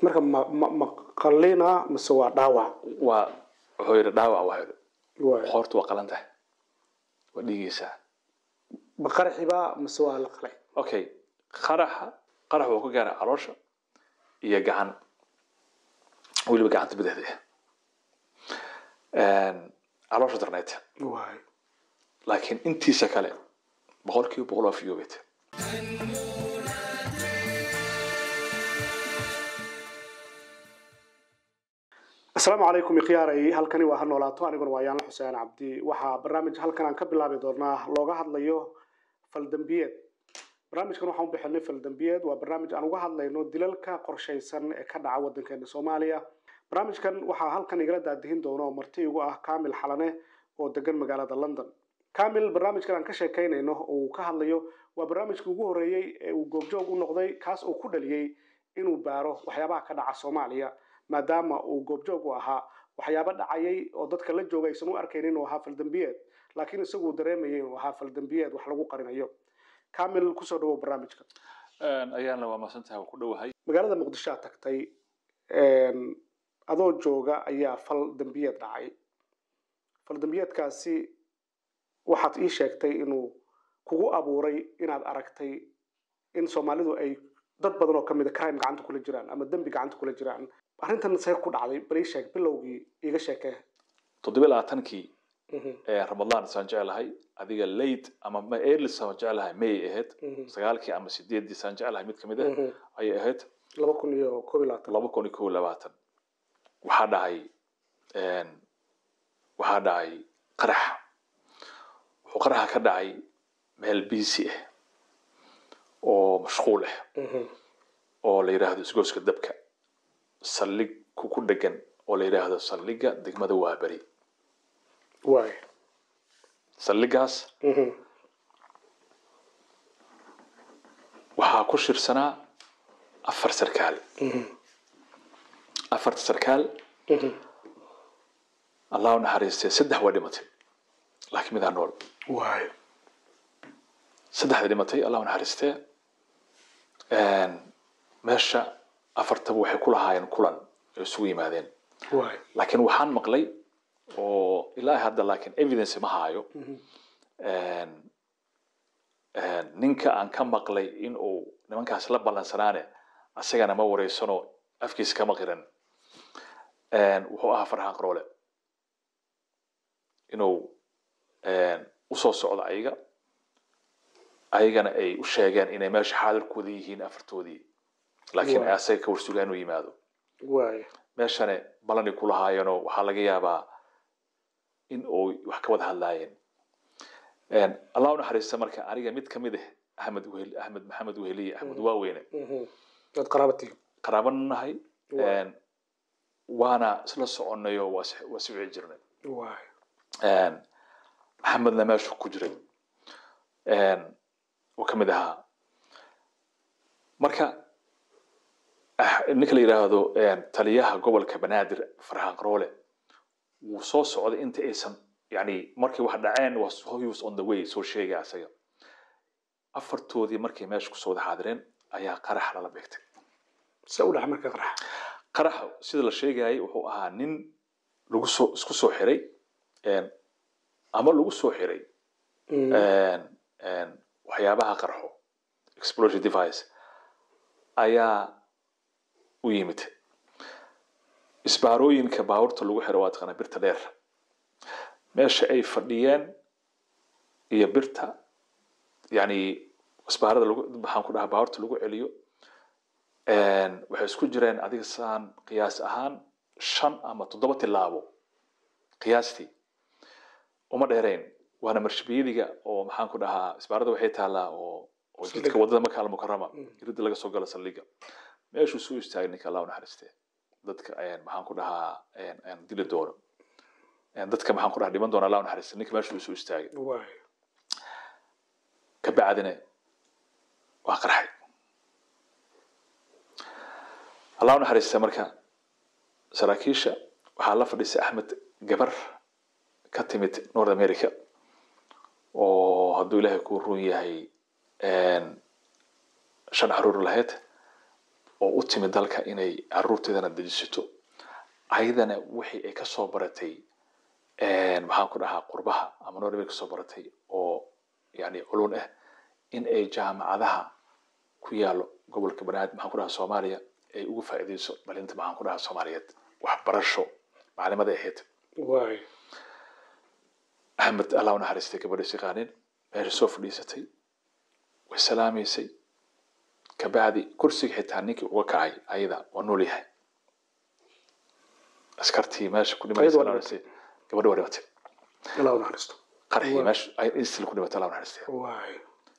marka ma ma ma qalina mise waa dhaawac waa wuxuu yidhi dhaawac waa yidhi waay qoortu waa qalan tahay waa dhiigaysaa ma qaraxiba mise waa la qalay okay qaraxa qarax wuxuu ka gaaray caloosha iyo gacan weliba gacanta bidixda ah caloosha darneyd waay laakiin intiisa kale boqol kiiba boqol waa fiyoobet asalaamu calaykum ikhiyaaray halkani waa ha noolaato aniguna waa yaanla xuseen cabdi waxaa barnaamij halkan aan ka bilaabi doonaa looga hadlayo faldambiyeed barnaamijkan waxaan u bixinay faldambiyeed waa barnaamij aan uga hadlayno dilalka qorshaysan ee ka dhaca waddankeena soomaaliya barnaamijkan waxaa halkan igala daadihin doona oo marti igu ah kamil xalane oo degan magaalada london kamil barnaamijkan aan ka sheekaynayno oo uu ka hadlayo waa barnaamijkii ugu horreeyey ee uu goobjoog u noqday kaas oo ku dhaliyey inuu baaro waxyaabaha ka dhaca soomaaliya maadaama uu goobjoog u ahaa waxyaabo dhacayay oo dadka la jooga aysan u arkaynin inuu ahaa faldambiyeed laakiin isagu uu dareemayay inuu ahaa faldambiyeed wax lagu qarinayo kamil kusoo dhawow barnaamijka ayaana waa masantahay waa ku dhowahay magaalada muqdisho aad tagtay adoo jooga ayaa fal dambiyeed dhacay fal dambiyeedkaasi waxaad ii sheegtay inuu kugu abuuray inaad aragtay in soomaalidu ay dad badan oo kamid a crime gacanta kula jiraan ama dembi gacanta kula jiraan arrintan see ku dhacday bal ii sheeg bilowgii iiga sheekee toddoba labaatankii ee ramadaan saan jeclahay adiga late ama ma early saan jeclahay may ahayd sagaalkii ama sideeddii saan jeclahay mid kamid ah ayay ahayd laba kun iyo koob iyo labaatan laba kun iyo kow iyo labaatan waxaa dhacay waxaa dhacay qarax wuxuu qaraxa ka dhacay meel biisi ah oo mashquul ah oo la yidhaahdo isgooska dabka saldhig ku ku dhegan oo la yidhaahdo saldhigga degmada waaberi waay saldhiggaas waxaa ku shirsanaa afar sarkaal afarta sarkaal allah u naxariistay saddex waa dhimatay laakiin midaa nool waay saddexda dhimatay allah u naxariistee meesha afartaba waxay ku lahaayeen kulan ay isugu yimaadeen waay laakiin waxaan maqlay oo ilaa hadda laakiin evidence ma haayo ninka aan ka maqlay in uu nimankaas la ballansanaane asagana ma wareysano afkiisa kama qiran wuxuu ahaa farxaan qaroole inuu usoo socdo ayaga ayagana ay u sheegeen inay meesha xaadirkooda yihiin afartoodii laakiin ay asaga ka warsugaan inuu yimaado waay meeshane balani ku lahaayeenoo waxaa laga yaabaa in uu wax ka wada hadlaayeen allah u naxariista marka aniga mid kamid ah axmed wehel axmed maxamed weheliye axmed waaweyne dad qaraabatihi qaraabana nahay waana isla soconnayo waa is- waa si wici jirnay waay maxamedna meeshu ku jiray uu kamid ahaa marka ah- ninka la yidhaahdo taliyaha gobolka banaadir farxaan qaroole wuu soo socday inta aysan yani markay wax dhaceen was he was on the way soo sheegay asaga afartoodii markay meesha kusoo wada xaadireen ayaa qarax lala beegtay se u dhaca marka qarax qaraxa sida la sheegayay wuxuu ahaa nin lagu soo isku soo xiray ama lagu soo xiray waxyaabaha qarxo explosion device ayaa u yimid isbaarooyinka baabuurta lagu xiro waa taqaanaa birta dheer meesha ay fadhiyeen iyo birta yani isbaarada lagu maxaan ku dhahaa baabuurta lagu celiyo waxay isku jireen adiga saan qiyaas ahaan shan ama toddoba tilaabo qiyaastii uma dheerayn waana marshbiyadiga oo maxaan ku dhahaa isbaarada waxay taalaa oo oo jidka wadada maka almukarama irida laga soo galo saldhiga meeshuu soo istaagay ninka allah u naxariistee dadka maxaan ku dhahaa dili doono dadka maxaan ku dhahaa dhiman doona allah u naxariistee ninka meeshuu soo istaagay waay ka bacdina waa qarxay allah u naxariistee marka saraakiisha waxaa la fadhiisay axmed gabar ka timid north america oo hadduu ilaahay ku run yahay shan caruur lahayd oo u timi dalka inay caruurteedana dejisato ayadana wixii ay kasoo baratay maxaan ku dhahaa qurbaha ama norway kasoo baratay oo yani culun ah in ay jaamacadaha ku yaalo gobolka banaadir maxaan ku dhahaa soomaaliya ay ugu faa'iideyso dhalinta maxaan ku dhahaa soomaaliyeed waxbarasho maclimaday ahayd waay axmed allah u naxariistay gabadhiis yaqaanin meesha soo fadhiisatay way salaamaysay kabacdi kursiga xitaa ninkii uga kacay ayada waa nool yahay askartii meesha ku Ayada waa dhimatay gabadha waa dhimatay allah u naxariisto qarxii Waa. meesha ay instil ku dhimatay allah u naxariistay waay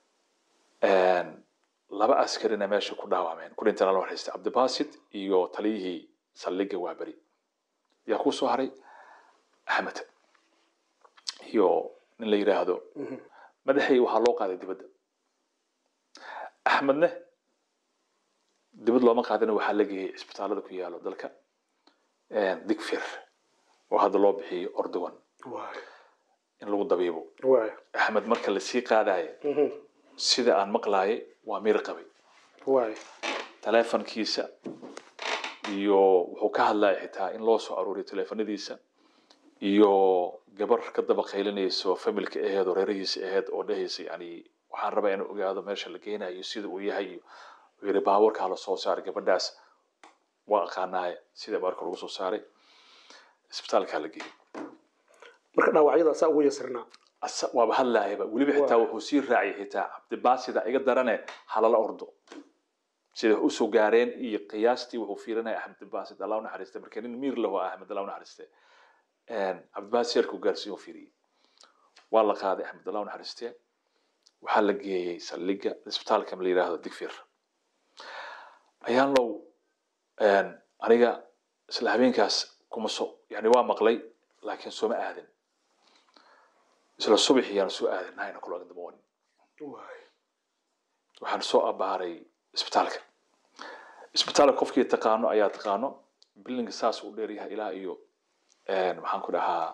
laba askarina meesha ku dhaawacmeen ku dhinteen allah u naxariistay cabdibasit iyo taliyihii saldhigga waaberi yaa ku soo haray axmed iyo nin la yidhaahdo madaxii waxaa loo qaaday dibadda axmedne dibad looma qaadina waxaa la geeyey isbitaalada ku yaalo dalka digfir oo hadda loo bixiyey ordogan waay in lagu dabiibo waay axmed marka lasii qaadaye sida aan maqlaayay waa miir qabay waay taleefankiisa iyo wuxuu ka hadlaya xitaa in loo soo aruuriyo taleefanadiisa iyo gabar ka daba qaylinayso familka aheed oo reerihiisa aheed oo dhehaysa yani waxaan rabaa inuu ogaado meesha la geenayo sida uu yahay iyo wuxuu yidhi baawarkaa la soo saaray gabadhaas waa aqaanaaye sida baarka lagu soo saaray isbitaalkaa la geeyey marka dhaawacyada saa ugu yasirnaa Asa- waaba hadlaayaba weliba xitaa wuxuu sii raaciyay xitaa cabdibaasida iga darane halala ordo sida wax usoo gaareen iyo qiyaastii wuxuu fiirinaya axmed baasid allah u naxariistay marka nin miir lahu ah axmed allah u naxariistay cabdibaasid yarkuu gaarsiiyo fiiriyey waa la qaaday axmed allah u naxariistay waxaa la geeyey saldhigga isbitaalka la yidhaahdo digfir ayaan low aniga isla habeenkaas kuma so yani waa maqlay laakiin sooma aadin isla subaxii yaan soo aaday nine o'clock in the morning waay waxaan soo abaaray isbitaalka isbitaalka qofkii taqaano ayaa taqaano bilinga saas u dheeryahay ilaa iyo maxaan ku dhahaa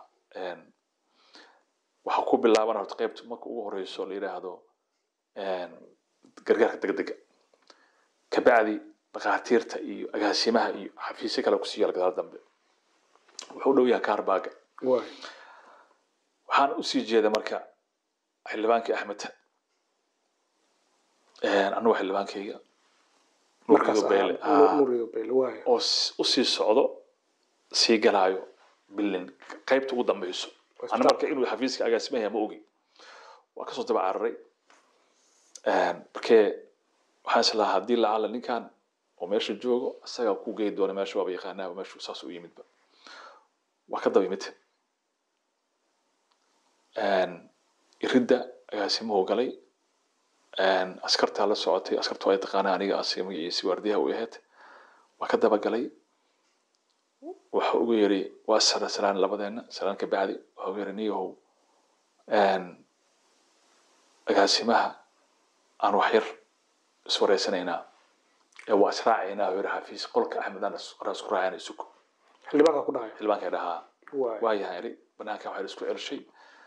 waxaa ku bilaaban horta qaybta marka ugu horeyso la yidhaahdo gargaarka degdega kabacdi dhakhaatiirta iyo agaasimaha iyo xafiisyo kale kusii yaal gadaal dambe wuxuu u dhow yahay kaarbaaga waay waxaan usii jeeda marka xildhibaankii axmed annagu xildhibaankayga markaas Nuuriyo Beele, ahaa haa. nuriyo beele waay oo s- usii socdo sii galaayo bilin qaybta ugu dambeyso ana marka inuu xafiiska agaasimaha ma ogi waa kasoo daba cararay markee waxaan is lahaa haddii lacala ninkan oo meesha joogo isagaa ku geyi doona meesha waaba yaqaanaaba meeshu saas u yimidba waa ka daba yimid iridda agaasimuhu galay askartaa la socotay askartu ay taqaanaa aniga asiga magaciisi waardiyaha u ahayd waa ka daba galay waxa ugu yiri waa sara salaan labadeena salaan ka bacdi waxa ugu yiri niyahow agaasimaha aan wax yar iswareysanaynaa ee waa israacaynaa yiri xafiis qolka axmed aan is- aan isku raacayna isugu xildhibaanka ku dhahay xildhibaanka dhahaa waay waayahay iri banaanka waxaa la isku celshay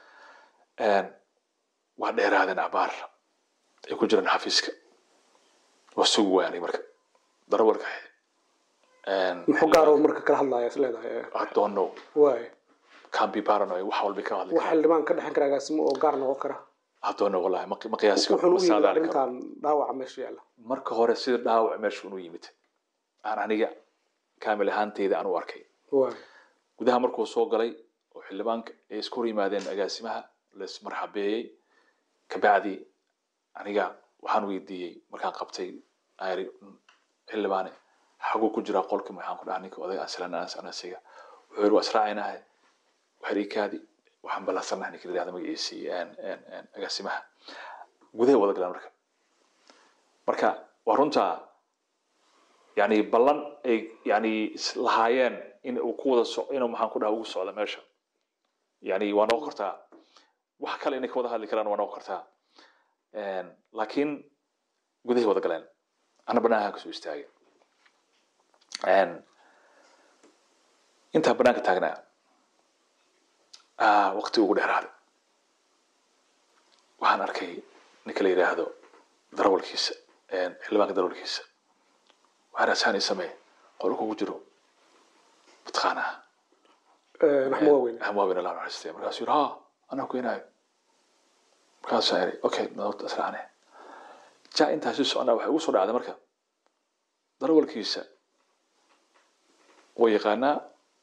waa dheeraadeen abaar ay ku jiraan xafiiska waa sugi waanay marka darawalka muxuu gaaro marka kala hadlaya is leedahay I don't know waay can't be paranoid wax walba ka hadli wax karaa xildhibaan ka dhexin kara agaasimo oo gaar noqon kara I don't know wallahi ma ma qiyaasi karo wuxuuna ma u yimid saadaali karo arrintan dhaawaca meesha yaalla marka hore sida dhaawac meesha unu yimid aan aniga kaamil ahaanteyda aan u arkay waay gudaha markuu soo galay oo xildhibaanka ay isku hor yimaadeen agaasimaha laismarxabeeyey kabacdi aniga waxaan weydiiyey markaan qabtay aan yidhi xildhibaane xaguu ku jiraa qolka maxaan ku dhaha ninka oday aslan anasiga wuxuu yidhi waa israacaynahay waxriikaadi waxaan ballansanahay ninka la yidhahda magaciisii agaasimaha gudahay wada galaan marka marka waa runtaa yani ballan ay yani is- lahaayeen in uu ku wada so inuu maxaan ku dhaha ugu socda meesha yani waa noqon kartaa wax kale inay ka wada hadli karaan waa noqon kartaa laakiin gudahay wada galeen ana banaanka kasoo istaagay intaa banaanka taagnaa ah, waqti ugu dheeraaday waxaan arkay ninka la yidhaahdo darawalkiisa xildhibaanka darawalkiisa waxaa rasaan ii samee qolka ugu jiro mataqaanaa naxmo waaweyn hamwaawin allah naxariistay markaasuu yidhi ha anaa keenaayo markaasuu yidhi okay nabad israacne ja intaasi soconaa waxay ugu soo dhacday marka darawalkiisa way yaqaanaa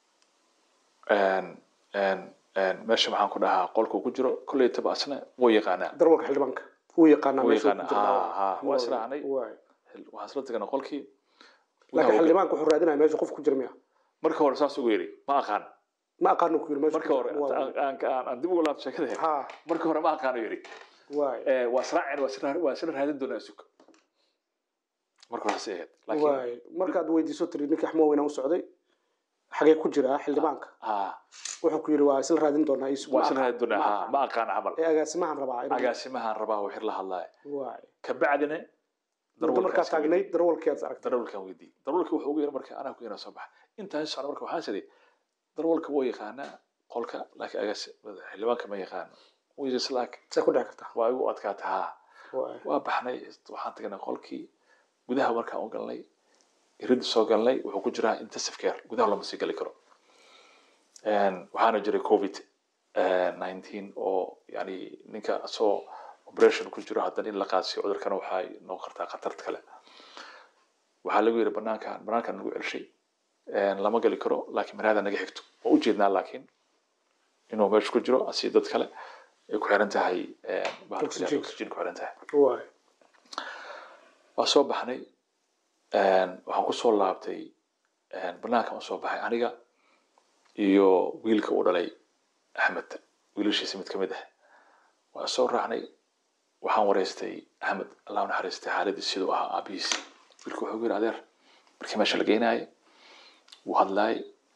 meesha maxaan ku dhahaa qolka uu ku jiro kolley taba asna way yaqaanaa darwalka xildhibaanka wuu yaqaanaa Wuu meesha uu yaqaanaa. ku jiro. Ha, ha, waa israacnay. Waay. waxaan isla tagnay qolkii laakiin xildhibaanka wuxuu raadinaya meesha qof ku jira miya marka hore saas ugu yidhi ma aqaan ma aqaano ku yiri meesha marka hore aan- aan aan- aan dib ugu laabto sheekada ha marka hore ma aqaano yidhi waay Eh, waa israaceen waa isla waa isla raadin doonaa sug marka hore saas ay ahayd laakiin waay markaad weydiiso tiri ninkii axmo waaweyn u socday xagee ku jira xildhibaanka ha wuxuu ku yiri waa isla raadin doonaa isu waa isla raadin doonaa ha ma aqaan camal ee agaasimahan rabaa inuu- agaasimahan rabaa wixii la hadlaya waay kabacdina muddo markaa taagnayd darwalkii aad aragtay darawalkan weydii darawalka wuxuu ugu yiri marka anaa ku yana soo baxa intaan socda marka waxaan sidhi darawalka wuu yaqaanaa qolka laakiin agaas xildhibaanka ma yaqaano wiis laakiin see ku dhici kartaa waa igu adkaata ha waay waa baxnay waxaan tagnay qolkii gudaha markaan u galnay iridda soo galnay wuxuu ku jiraa intensive care gudaha lama sii gali karo waxaana jiray covid nineteen oo yani ninka asoo operation ku jiro haddana in la qaadsiyo cudurkana waxay noqon kartaa khatarta kale waxaa lagu yiri banaankan banaankan nagu celshay lama gali karo laakiin maraada naga xigto waa ujeednaa laakiin inuu meesha ku jiro asi dad kale ay ku xiran tahay bahalka Oxygen. oxygen ku xiran tahay waay waa soo baxnay waxaan ku soo laabtay banaanka aan soo baxay aniga iyo wiilka uu dhalay axmed wiilashiisa mid ka mid ah waa soo raacnay waxaan wareystay axmed allah u naxariistay xaaladii siduu ahaa aabihiis wiilka wuxuu yiri adeer markii meesha la geynaayay wuu hadlaay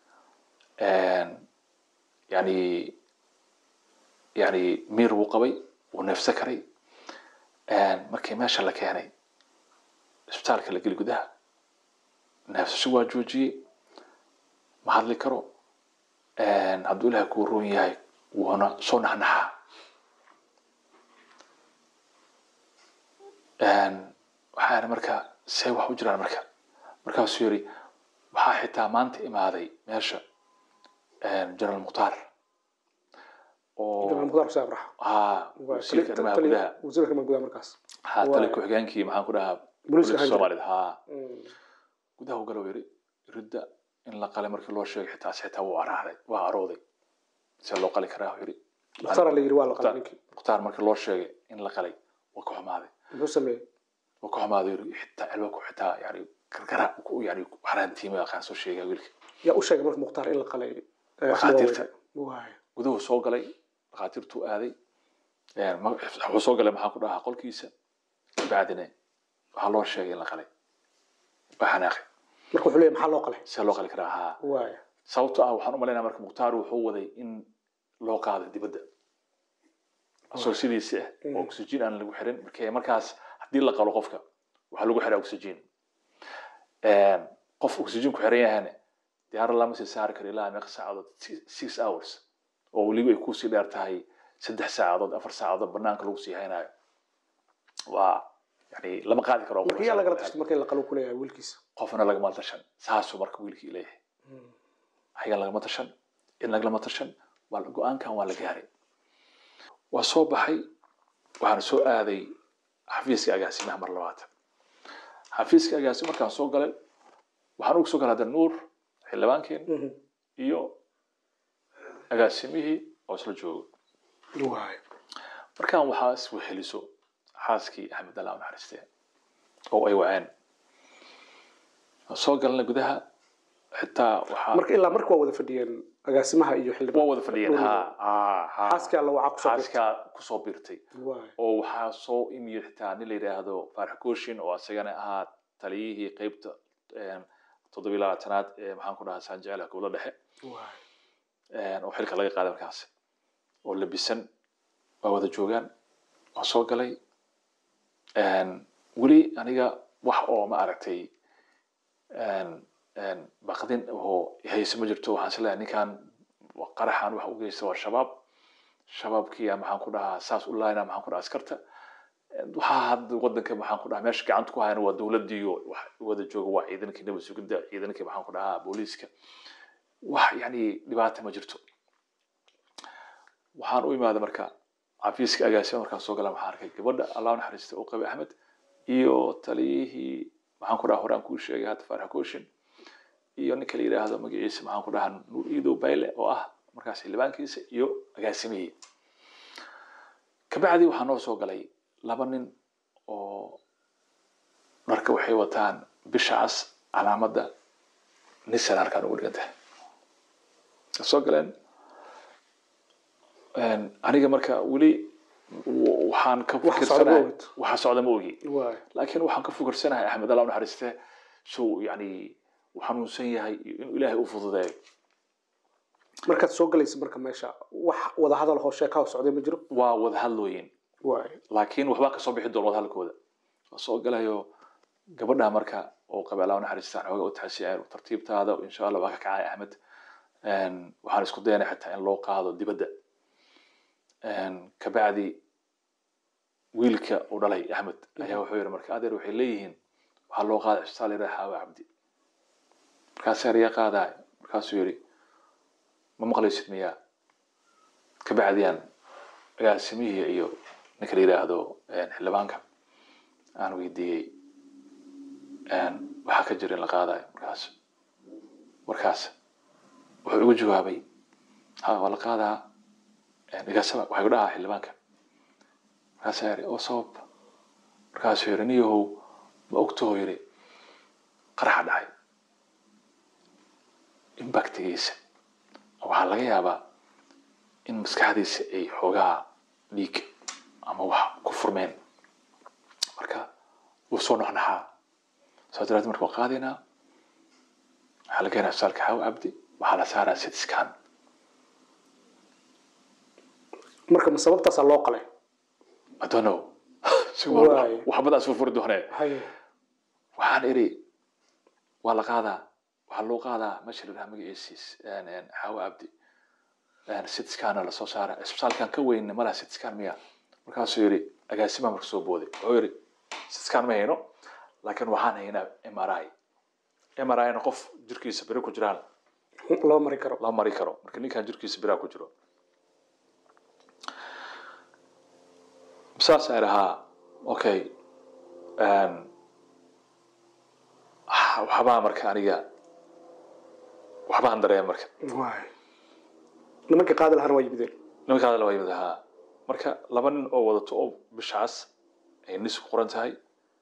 yani yani miir wuu qabay wuu neefsa karay markii meesha la keenay isbitaalka la geli gudaha neefsasho waa joojiyey ma hadli karo hadduu ilaahay kuu roon yahay wuuna soo naxnaxaa waxaa yidhi marka see wax u jiraan marka markaasuu yidhi waxaa xitaa maanta imaaday meesha general mukhtaar oo jamaal mukhtaar xuseen abrax haa Waay. wasiirka Tali- arrimaha tali- gudaha wasiirka arrimaha gudaha markaas haa tali Waay. ku-xigeenkii maxaan ku dhahaa Booliiska booliiska ahaan jiray. soomaalida haa Mm. gudaha u galow yiri ridda in la qalay markii loo sheegay xitaa xitaa wuu araaday waa arooday see loo qali karaa yiri mukhtaara la yiri waa la qalay Mukhtaar- ninkii mukhtaar markii loo sheegay in la qalay waa ka xumaaday muxuu sameeyey waa ka xumaaday yiri xitaa albaabku xitaa yani gargara ku yani xaraantiima aqaan soo sheegay wiilka yaa u sheegay marka mukhtaar in la qalay eh, Dhakhaatiirta. waay guduhu soo galay dhakhaatiirtuu aaday ma- wuxuu soo galay maxaan ku dhahaa qolkiisa kabacdina waxaa loo sheegay in la qalay waa xanaaqay marka wuxuu leeyahay maxaa loo qalay see loo qali karaa haa waay sababto ah waxaan u malaynaya marka mukhtaar wuxuu waday in loo qaado dibadda asoo sidiisi ah oo oxygen aan lagu xirin marka markaas haddii la qalo qofka waxaa lagu xiraa oxygen qof oxygen ku xiran yahana diyaarad lama sii saari karo ilaa meeqa saacadood Six- six hours oo weliba ay kusii dheer tahay saddex saacadood afar saacadood banaanka lagu sii haynayo waa yani lama qaadi karo marka yaa lagala tashtay marka in la qalo ku leeyahay wiilkiisa qofna lagama tashan saasuu marka wiilkii leeyahay ayagan lagama tashan in lagalama tashan waa la- go-aankan waa la gaaray waa soo baxay waxaan soo aaday xafiiska agaasimaha mar labaatan xafiiska agaasima markaan soo galay waxaan ugu soo galay hadda nuur xildhibaankeen Mhm. iyo agaasimihii oo isla joogo waay markaan waxaa isweheliso xaaskii axmed allah u naxariistee oo ay waceen waan soo galnay gudaha xitaa waxaa marka ilaa marka waa wada fadhiyeen agaasimaha iyo waa xildhibaan wada fadhiyeen ha ha ha xaaskii alla wacaa kusoo birtay xaaskaa kusoo biirtay waay oo waxaa soo imiyo xitaa nin la yidhaahdo faarax kooshin oo asagana ahaa taliyihii qeybta toddobiyi labaatanaad ee maxaan ku dhahaa saanjecela gobollo dhexe waay oo xilka laga qaaday markaas oo labisan waa wada joogaan waan soo galay weli aniga wax oo ma aragtay baqdin oo hayse ma jirto waxaan isleeyahay ninkan qaraxan waxa u geysta waa shabaab shabaabkii maxaan ku dhahaa saas u laayna maxaan ku dhahaa askarta waxaa hadda wadanka maxaan ku dhahaa meesha gacanta ku hayana waa dowladdiiyo wax wada jooga waa ciidankii nabad sugidda ciidankii maxaan ku dhahaa booliiska wax yani dhibaata ma jirto waxaan u imaaday marka xafiiska agaasima markaan soo gala waxaan arkay gabadha allah naxariista u qabay axmed iyo taliyihii maxaan ku dhaha horaan kuu sheegay hadda faarax kooshin iyo ninka la yidhaahdo magaciisa maxaan ku dhahaa nuur iidow bayle oo ah markaas xildhibaankiisa iyo agaasimihii kabacdi waxaa noo soo galay laba nin oo dharka waxay wataan bisha cas calaamadda nisan halkaan ugu dhigan tahay soo galeen aniga marka weli waxaan ka Wax socda ma fikirsanahay ogid. waxa socda ma ogi waay laakiin waxaan ka fikirsanahay axmed allah u naxariiste suu yani uu xanuunsan yahay iyo inuu ilaahay u fududeeyo markaad soo galaysa marka meesha wax wada hadal hoo sheeka oo socday ma jiro waa wada hadlooyin waay laakiin waxbaa kasoo bixi doona wada hadalkooda waa soo galayo gabadha marka oo qabe allah u naxariista aan xoogaa u taxsiyayn tartiibtaada insha allah waa ka kacay axmed waxaan isku dayanay xataa in loo qaado dibadda kabacdi wiilka uu dhalay axmed ayaa wuxuu yidhi marka adeer waxay leeyihiin waxaa loo qaaday cisbitaal yidhaha xaawa cabdi markaasee ariya qaadaay markaasuu yidhi ma maqlaysid miyaa kabacdiyaan agaasimihii iyo ninka la yidhaahdo xildhibaanka aan weydiiyey waxaa ka jira in la qaadayo markaas markaas wuxuu igu jawaabay ha waa la qaadaa igaasaba waxay ku dhahaa xildhibaanka markaasaa yidhi oo sabab markaasuu yidhi niyahow ma ogtahoo yidhi qaraxa dhacay impactigiisa waxaa laga yaabaa in maskaxdiisa ay xoogaa dhiig ama wax ku furmeen marka wuu soo noxnaxaa saas daraadeed marka waan qaadaynaa waxaa la keenaa isbitaalka xaawo cabdi waxaa la saaraa sidscan marka ma sababtaasaa loo qalay I don't know. Si Waay. waxbadaas furfuri doonee haye waxaan iri waa la qaadaa waxaa loo qaadaa meesha la dhaha magaciisiis xaawo abdi sidscana lasoo saara isbitaalkan ka weyn malaha sidscan miya markaasuu yidhi agaasima marka soo booday wuxuu yidhi sidscan ma hayno laakiin waxaan haynaa mri mrina qof jirkiisa beri ku jiraan loo mari karo la mari karo marka ninkan jirkiisa biraa ku jiro saas ay dhahaa okay waxbaa marka aniga waxbaan dareema marka waay nimankii qaadi lahaana waa yimideen nimanka hadal waa yimid ahaa marka laba nin oo wadato oo bishaas ay nis ku qoran tahay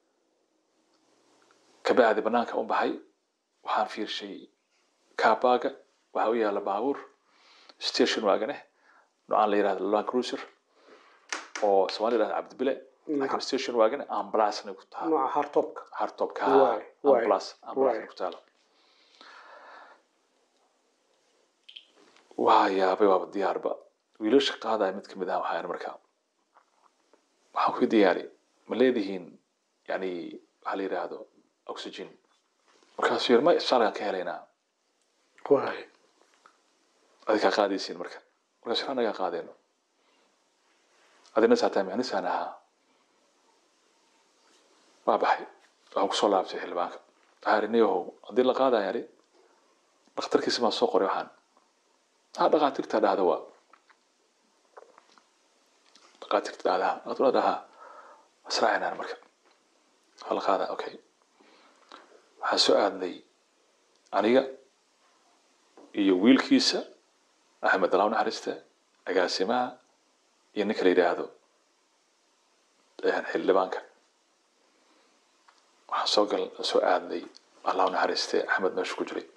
kabacdi banaanka u baxay waxaan fiirshay kaabaaga waxaa u yaala baabuur station waaganeh noocaan la yidhahdo land cruiser oo soomaali yidhahdo cabdibile laakiin station waagane ambalaasna ku taha nooca hartobka hardtopka Waay, waay, ambulance ambulance waay. ku taalo waa yaabay waaba diyaarba wiilasha qaadaya mid kamid ah waxaa yidhi marka waxaan ku diyaari ma leedihiin yani waxaa la yidhaahdo oxygen markaasuu yidhi ma isbitaalkaan ka helaynaa waay adinkaa qaadaysiin marka markaasuu yidhi anagaa qaadayno adina saataa miyanisaan ahaa waa baxay waxaan kusoo laabtay xildhibaanka waxaa yidhi niyahow haddii la qaadaya yidhi dhakhtarkiisa maa soo qoray waxaan ha dhakhaatiirta dhahda waa dhakhaatiirta dhahdaa dhakhaatiirta dhahaa israacinaan marka waa la qaadaa okay waxaan soo aadnay aniga iyo wiilkiisa axmed alaaw naxariiste agaasimaha iyo ninka la yidhaahdo xildhibaanka waxaan soo gal soo aadnay alaaw naxariiste axmed meeshu ku jiray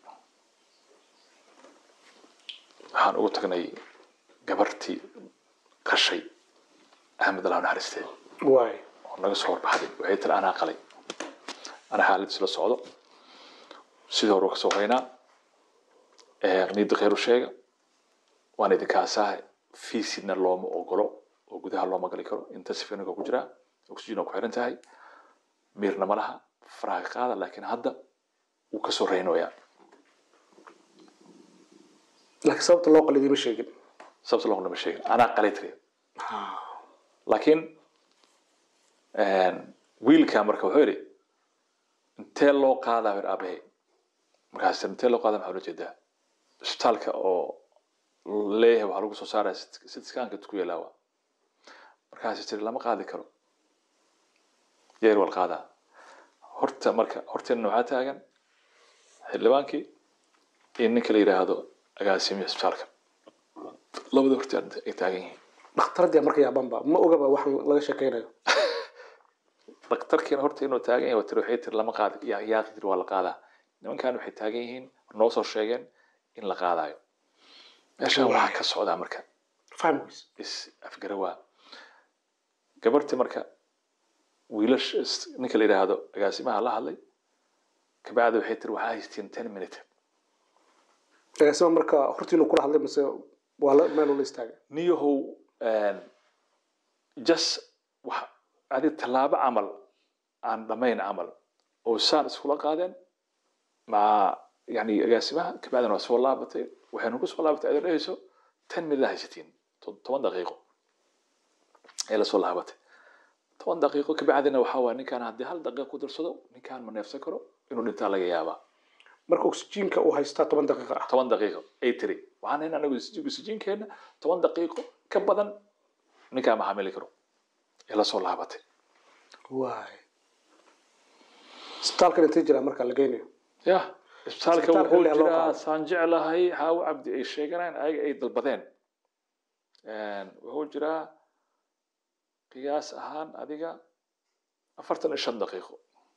waxaan ugu tagnay gabartii qashay axmed alaaw naxariiste waay oo naga soo horbaxday waxay tiri anaa qalay anaa xaaladiis la socdo sidii hore kasoo horeynaa niida khayru sheega waan idinkaasaha fiisidna looma ogolo oo gudaha looma gali karo inta sifiniga ku jiraa oxygen oo ku xiran tahay miirna ma laha faraha ka qaada laakiin hadda wuu kasoo reynoyaa laakiin sababta loo qalay idiima sheegin sababta loogama sheegin anaa qalay tiri laakiin wiilkaa marka wuxuu yidhi intee loo qaadaa bir aabahe markaas intee loo qaadaa maxaa ula jeedaa isbitaalka oo leeyahay waxaa lagu soo saaraya sitskaanka ku yeelaawa markaas tiri lama qaadi karo yeer wal qaadaa horta marka horteena waxaa taagan xildhibaankii iyo ninka la yidhaahdo agaasimiya isbitaalka labada horteen ay taagan yihiin dhakhtaradii marka yaabanba ma ogaba wax laga sheekeynayo daktarkiina horta inuu taagan yahay tiri waxay tiri lama qaadi yaa yaa tiri waa la qaadaa nimankan waxay taagan yihiin noo soo sheegeen in la qaadayo meeshaan waxaa ka socdaa marka fahmi weys is afgarawaa gabartii marka wiilash ninka la yidhaahdo agaasimaha la hadlay kabacdi waxay tiri waxaa haystiin ten minute agaasima marka hortiinu kula hadlay mise waa la meel ula istaagay niyahow just wax adi tallaabo camal aan dhamayn camal oo saan iskula qaadeen ma yani agaasimaha kabacdina waa soo laabatay waxaynu ku soo laabatay adoo dhehayso ten minute haysatiin to- toban daqiiqo ee lasoo laabatay toban daqiiqo kabacdina waxaa waaya ninkaan haddii hal daqiiqo ku darsado ninkaan ma neefsan karo inuu dhintaa laga yaabaa marka oxygenka uu haystaa toban daqiiqa ah toban daqiiqo ay tiri waxaan hayn anagu oxygenkeenna toban daqiiqo ka badan ninkaa ma xamili karo ee lasoo laabatay waay isbitaalkan intay jiraa marka la geynayo ya isbitaalka Isbitaalka wuxuu ilaa loo jiraa qaado. saan jeclahay xaawo cabdi ay sheeganayaan ayaga ay dalbadeen wuxuu jiraa qiyaas ahaan adiga afartan iyo shan daqiiqo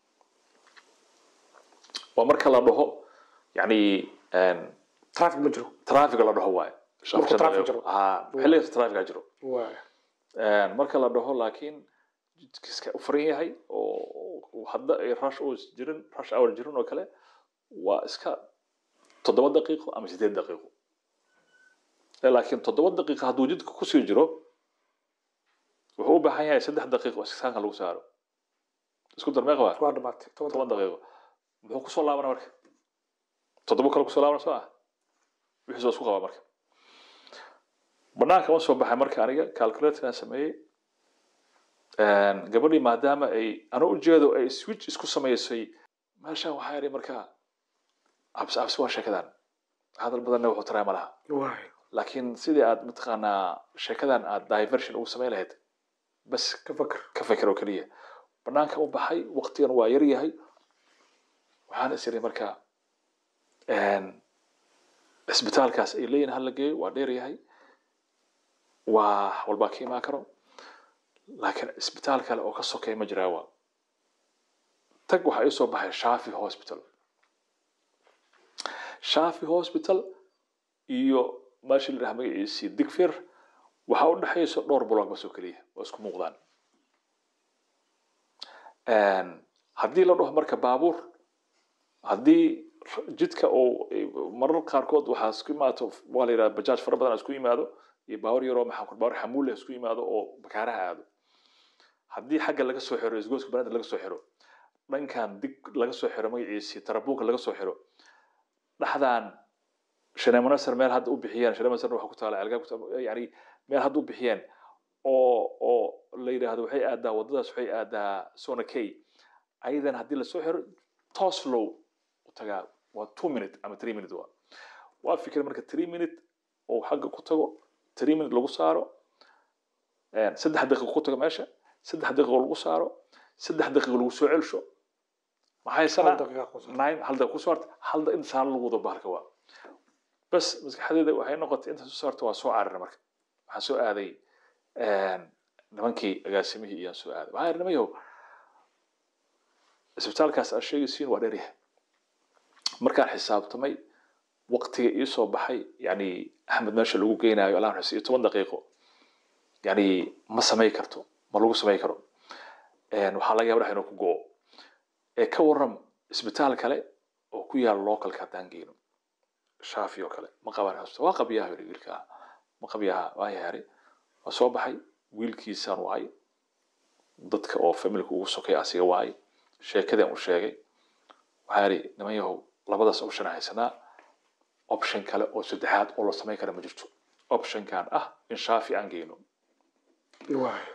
waa marka la dhaho yani traffic ma jiro traffic la dhaho waaye Marka traffic jiro. ha xilligaas traffica jiro waay marka la dhaho laakiin jidkiiska u furan yahay oo oo hadda ay rush hour jirin rush hour jirin oo kale waa iska toddoba daqiiqo ama sideed daqiiqo Eh, laakiin toddoba daqiiqo hadduu jidka kusii jiro wuxuu u baahan yahay saddex daqiiqo iskaanka lagu saaro isku dar meeqa waa waa dhamaatay toban toban daqiiqo daqiiqo muxuu kusoo laabana marka toddoba kale kusoo laabana soo ah wixii soo isku qaba marka banaanka ma soo baxay marka aniga calculatorkan sameeyey gabadhii maadaama ay ana ujeedo ay switch isku samaysay meeshaan waxaa yidhi marka cabsi cabsi waa sheekadan hadal badanna wuxuu taraa ma laha waay laakiin sidii aad mataqaanaa sheekadan aad diversion ugu samayn lahayd bas ka fakar ka feker oo keliya banaanka u baxay waqtigan waa yar yahay waxaan is iri marka cisbitaalkaas ay leeyihin hala geeyo waa dheer yahay waa walbaa ka imaan karo laakiin cisbitaal kale oo ka sokeeya ma jiraa waa tag waxaa ii soo baxay shafi hospital shafi hospital iyo meesha la yidhaha magaciisii digfir waxaa u dhexaysa dhowr block bas oo keliya waa isku muuqdaan haddii la dhaho marka baabuur haddii jidka oo marar qaarkood waxaa isku imaato waa la yidhaha bajaaj fara badan isku yimaado iyo baabuur yaroo maxaa ku baabuur xamuul isku yimaado oo bakaaraha aado haddii xagga laga soo xiro isgooska banaada laga soo xiro dhankan dig laga soo xiro magaciisii tarabuunka laga soo xiro dhaxdan shaneemanasar meel hadda u bixiyeen shaneemanasar waxa ku taala algaab yani meel hadda u bixiyeen oo oo la yidhaahdo waxay aadaa waddadaas waxay aadaa sona kay ayadan haddii lasoo xiro toos flow u tagaa waa two minute ama three minute waa waa fikir marka three minute oo xagga ku tago three minute lagu saaro saddex daqiiqo ku tago meesha saddex daqiiqo lagu saaro saddex daqiiqo lagu soo celsho maxay hal sana daqiiqa ku soo nine hal daqiiqo ku saarta hal da inta saalo lagu wado bahalka waa bas maskaxdeeda waxay noqotay inta soo saarta waa soo carara marka waxaan soo aaday nimankii agaasimihii iyaan soo aaday waxaan yidhi nimayow isbitaalkaas aad sheegaysiin waa dheeryahay markaan xisaabtamay waqtiga ii soo baxay yani axmed meesha lagu geynayo alaan xus iyo toban daqiiqo yani ma samay karto ma lagu samay karo waxaa laga yaba dhex inuu ku go'o ee ka waram isbitaal kale oo ku yaala localka haddaan geyno shaafi oo kale ma qaban hospital waa qabyaha yidhi wiilka ma qabyaha waa yaari waa soo baxay wiilkiisaan waay dadka oo familka ugu sokay asiga waay sheekadaan u sheegay waxaa yidhi niman yahow labadaas option aan haysanaa option kale oo saddexaad oo la samayn kara ma jirto optionkan ah in shaafi aan geyno waay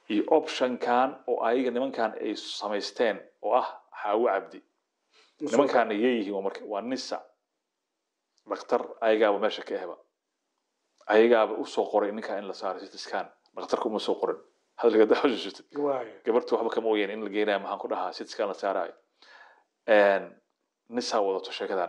iyo optionkan oo ayaga nimankan ay samaysteen oo ah xaawo cabdi nimankaana yeeyihiin waa marka waa nisa dhakhtar ayagaaba meesha ka ehba ayagaaba usoo qoray ninkaa in la saaro sitiskan dhakhtarka uma soo qorin hadalka daa xusuusatid waayo gabarta waxba kama ogeyn in la geenayo maxaan ku dhahaa sitiskan la saarayo nisa wadato sheekadan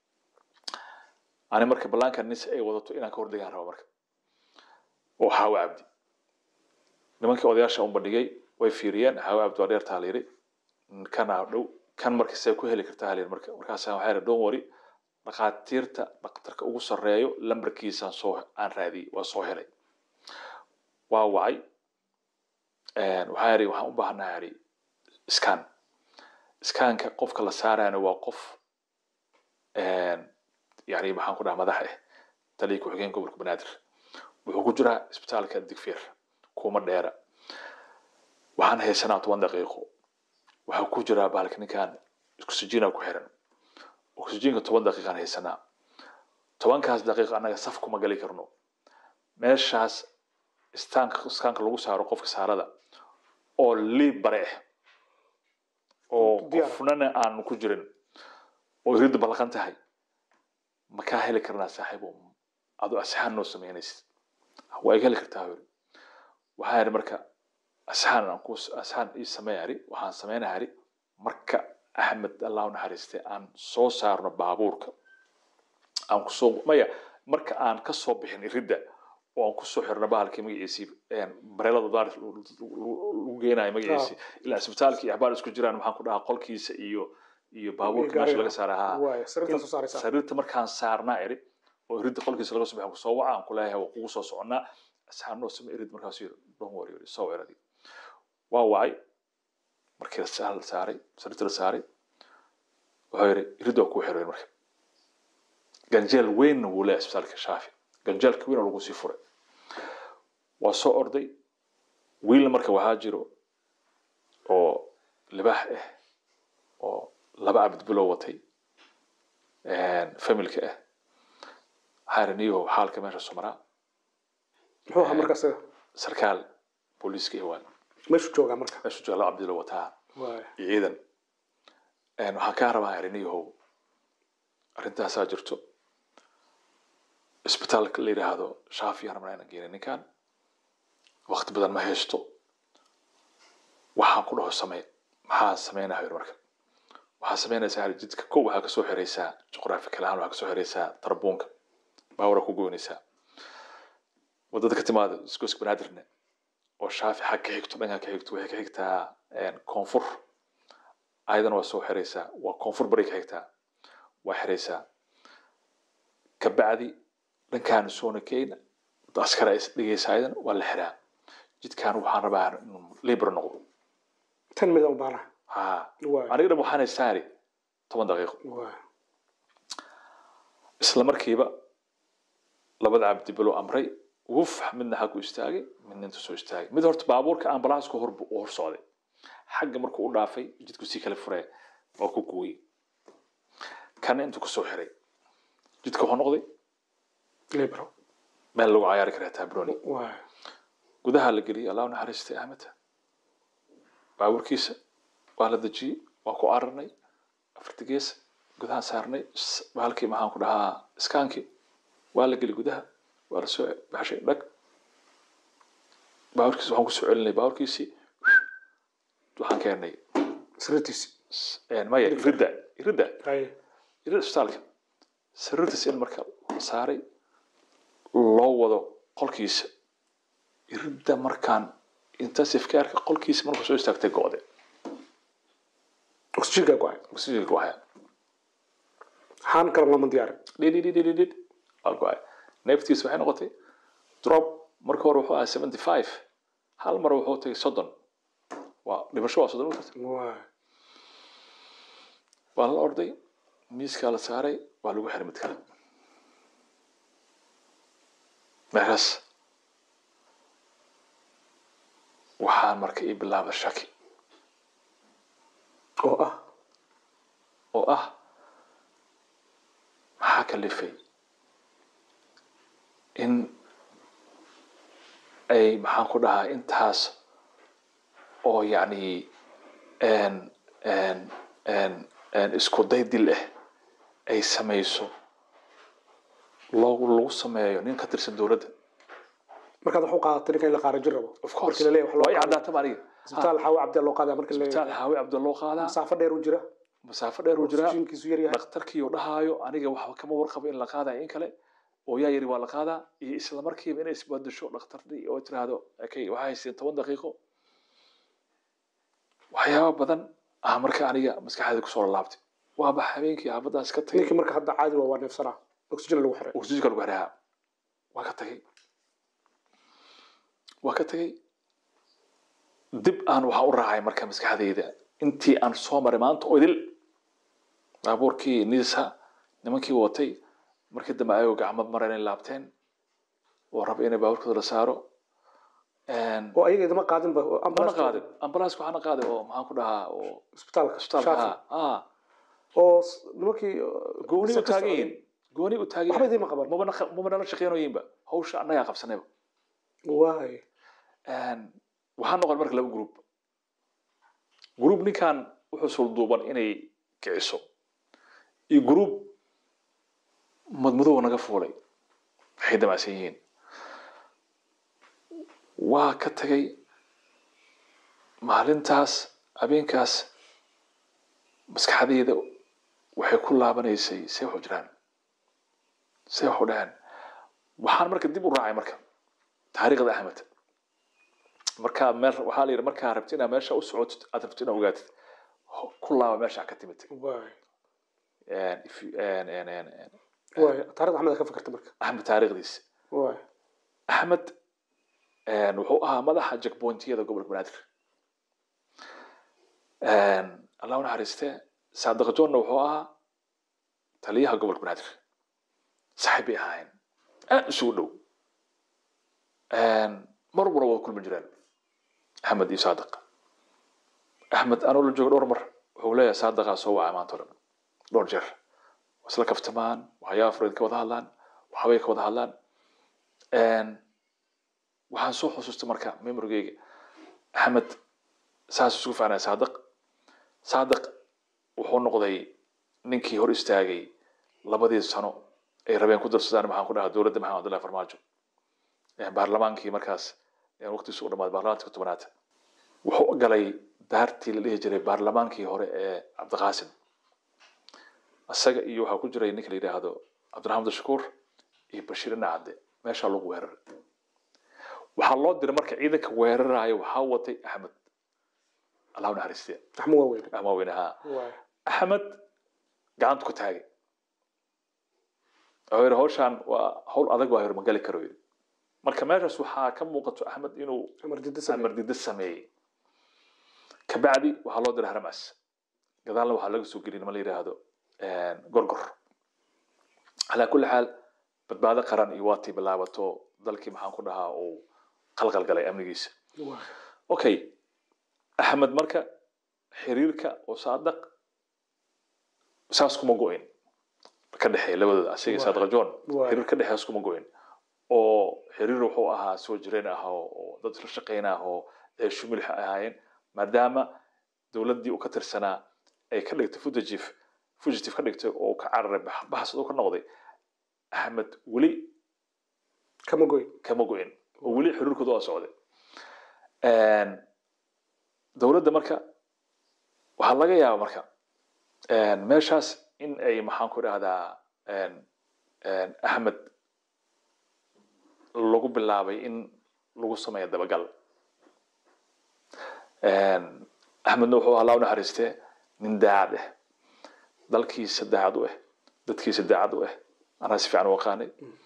ani marka ballaanka nisa ay wadato inaan ka hordegaan rabo marka oo xaawo cabdi nimankii odayaasha un bandhigay way fiiriyeen xaawo cabdi waa dheertaa la yidhi kana dhow kan marka see ku heli kartaa halyar marka markaasa waxaa yidhi don't worry dhakhaatiirta dhakhtarka ugu sarreeyo lambarkiisaan soo aan raadiyey waa soo helay waa wacay waxaa yidhi waxaan u baahanaa yidhi scan scanka qofka la saarayana waa qof yani maxaan ku dhaha madax ah taliya ku-xigeen gobolka banaadir wuxuu ku jiraa isbitaalka digfeer kuma dheera waxaan haysanaa toban daqiiqo waxaa ku jiraa bahalka ninkan oxygena ku xiran oxygenka toban daqiiqaan haysanaa tobankaas daqiiqo annaga saf kuma gali karno meeshaas istaanka iskaanka lagu saaro qofka saarada oo liib bare ah oo Diyaar. qofnana aan ku jirin oo iridda balaqan tahay ma kaa heli karnaa saaxiibo adoo asxaan noo samaynaysid waa iga heli kartaa yiri waxaa yidhi marka asxaan aan ku asxaan ii sameeya yidhi waxaan sameynaya yidhi marka axmed allah u naxariistay aan soo saarno baabuurka aan kusoo maya marka aan ka soo bixin iridda oo aan kusoo xirno bahalkii magaciisii bareelada daar lagu geenayo magaciisii ilaa isbitaalka iyo axbaar isku jiraan maxaan ku dhahaa qolkiisa iyo iyo baabuurka meesha laga saara haa waayo sariirtaa soo saaraysaa sariirta markaan saarnaa iri oo iridda qolkiisa laga soo baxan kusoo waca aan kuleeyahay waa kugu soo soconnaa asxaan noo same irid markaasuu yiri don't worry yiri soo weeradi waa wacay markii la sa- la saaray sariirta la saaray wuxuu yiri irid waa kuu xiray marka ganjeel weynna wuu leeyahay isbitaalka shaafi ganjeelka weyn oo lagu sii furay waa soo orday wiilna marka waxaa jiro oo libaax ah oo laba cabd bilow watay familka ah waxaa yidhi niyow xaalka meesha sumaraa muxuu ahaa marka isaga sarkaal booliiska iyo waa meeshuu joogaa marka meeshu jooga laba cabd bilow wataa waayo iyo ciidan waxaan kaa rabaa yidhi niyow arrintaasaa jirto isbitaalka la yidhaahdo shaafi aan rabnaa inaan geena ninkan waqti badan ma haysto waxaan ku dhaho samee maxaa sameynaya yidhi marka waxaa sameynaysaa yidhi jidka kow waxaa kasoo xiraysaa juqraafikal ahaan waxaa kasoo xiraysaa tarbuunka baawara ku goynaysaa wadada ka timaada iskooska banaadirne oo shaafi xag ka xigto dhanka ka xigto waxay ka xigtaa koonfur ayadana waa soo xiraysaa waa koonfur bari ka xigtaa waa xiraysaa kabacdi dhankaan soona keyna askara is dhigaysa ayadana waa la xiraa jidkaan waxaan rabaa inuu libra noqdo tan mid u baana ha waayo aniga dhan waxaana saari toban daqiiqo waayo isla markiiba labada cabdi bilo amray wuf midna xaggu istaagay midna intu soo istaagay mid horta baabuurka ambalaasku hor u hor socday xagga markuu u dhaafay jidku sii kala furee waa ku gooyey kana intuu kasoo xiray jidka wuxuu noqday libro meel lagu cayaari karaa tabroni waayo gudaha la geliyey allah u naxariistay ahmed baabuurkiisa waa la dejiyey waa ku cararnay afarta gees gudahaan saarnay s- bahalkii maxaan ku dhahaa iskaankii waa la geli gudaha waa la soo baxshay dhag baabuurkiisa waxaan kusoo celinay baabuurkiisii waxaan keennay sariirtiisi s- een, maya iridda iridda haye iridda isbitaalka sariirtiisa in marka la saaray loo wado qolkiisa iridda markaan intensive careka qolkiisa markuu soo istaagtay go'de oxygenka go-ay oxygen go'aya haan kale lama diyaarin dhidhidhidhidhid waa go'ay neeftiisa waxay noqotay drop marka hore wuxuu ahaa seventy five hal mar wuxuu tagay soddon waa dhimasho waa soddon utarta waayo waa la orday miiskaa la saaray waa lagu xiray mid kale meeshaas waxaan marka ii bilaaba shaki oo ah oo ah maxaa kalifay in ay maxaan ku dhahaa intaas oo yacni een- een- een- een isku day dil ah ay samayso loogu lagu sameeyo nin ka tirsan dowladda markaad wax u qaadatay ninka in la qaarajin rabo of course markii la leeyahay wax waa i loo qaaday caddaataba aniga isbitaal xaawi cabdi loo qaadaa markii la isbitaal leeyahay xaawi cabdilla loo qaadaa masaafo dheer u jira masaafo dheer uu jiraa oksijiinkiisu yar yahay dhakhtarkii uu dhahaayo aniga waxba kama warqabo in la qaadayo in kale oo yaa yiri waa la qaadaa iyo isla markiiba inay isbadasho dhakhtartii oo tiraahdo okay waxaa haysteen toban daqiiqo waxyaaba badan ah marka aniga maskaxdeeda kusoo laabtay waaba habeenkii xaafadaas ka tagay ninkii marka hadda caadi waa waa neefsanaa oksijin lagu xiray oksijiinka lagu xiraha waa ka tagay waa ka tagay dib aan waxaa u raacay marka maskaxdeyda intii aan soo maray maanta oo idil baabuurkii nisa nimankii watay markii dambe ayagoo gacmo mara inay laabteen oo raba inay baabuurkooda la saaro oo ayaga idama qaadinba mana ambulance qaadin ambalaaska waxaana qaaday oo maxaan ku dhahaa oo isbitaalka isbitaalka Shaafi. ah oo s- nimankii gooni u ka taagan socday. yihiin gooni u taagan waxba yihiin idima qaban maba naqa- maba nala shaqeynoyinba hawsha annagaa qabsanayba waay waxaa noqon marka laba group group ninkan wuxuu sulduuban inay kiciso iyo group madmadow naga fuulay waxay damacsan yihiin waa ka tagay maalintaas habeenkaas maskaxdeyda waxay ku laabanaysay see waxu jiraan see waxu dhaheen waxaan marka dib u raacay marka taariikhda axmed markaa meel waxaa la yidhi markaa rabti inaad meesha u socotid aad rabti inaad ogaatid ho- ku laaba meesha ka timid waay If you- and- and- and- and- waay taarikhda axmed ka fikirta marka axmed taariikhdiisa waay axmed een, wuxuu ahaa madaxa jackpointiyada gobolka banaadir Een, allah u naxariistee saadiq joonna wuxuu ahaa taliyaha gobolka banaadir saxiib bay ahaayeen aad isugu dhow Een, mar walbana waa kulmi jireen axmed iyo saadiq axmed anoo la joogo dhowr mar wuxuu leeyahay saadiqaa soo wacay maanta o dhan dhowr jeer waa isla kaftamaan waxyaaba fureed ka wada hadlaan waxbay ka wada hadlaan Een, waxaan soo xusuustay marka memorigeyga axmed saas isugu faanaya saadiq saadiq wuxuu noqday ninkii hor istaagay labadii sano ay rabeen ku darsadaan maxaan ku dhahaa dowladda maxamed abdullahi farmaajo Ee, baarlamaankii markaas ee waqtigiisu u dhamaaday baarlamaanka tobanaad wuxuu galay daartii la dhihi jiray baarlamaankii hore ee cabdiqaasim isaga iyo waxaa ku jiray ninka la yidhaahdo cabdiraxmaan abdishakuur iyo bashiir inacadde meeshaa lagu weeraray waxaa loo diray marka ciidanka weeraraya waxaa watay axmed allah u naxariistee axmed waa weyne ama weyne haa waay axmed gacanta ku taagay wuxuu yidhi hawshaan waa hawl adag waa yidhi ma gali karo yidhi marka meeshaas waxaa ka muuqato axmed inuu amar dida samee amar dida sameeyey kabacdi waxaa loo diray haramas gadaalna waxaa laga soo geliyay nima la yidhaahdo gorgor calaa kulli xaal badbaado qaran iyo waatii bilaabato dalkii maxaan ku dhahaa uu qalqal galay amnigiisa waay okay axmed marka xiriirka oo saadaq saas kuma go-in ka dhexeeya labadooda asiga Waay. saadaq john Waay. xiriir ka dhexeeya kuma go-in oo xiriir wuxuu ahaa soo jireen ah oo oo dad isla shaqeyn ah oo ceeshu milix ay ahaayeen maadaama dowladdii uu ka tirsanaa ay ka dhigtay fugitive fugitive ka dhigtay oo uu ka cararay bax- baxsad uu ka noqday axmed weli kama goyn kama go-in oo weli xiriirkooda waa socday dowladda marka waxaa laga yaaba marka meeshaas in ay maxaan ku dhahdaa axmed lagu bilaabay in lagu sameeyo dabagal axmedna wuxuu allah u naxariistee nin daacad ah dalkiisa daacad u ah dadkiisa daacad u ah anaa si fiican u aqaanay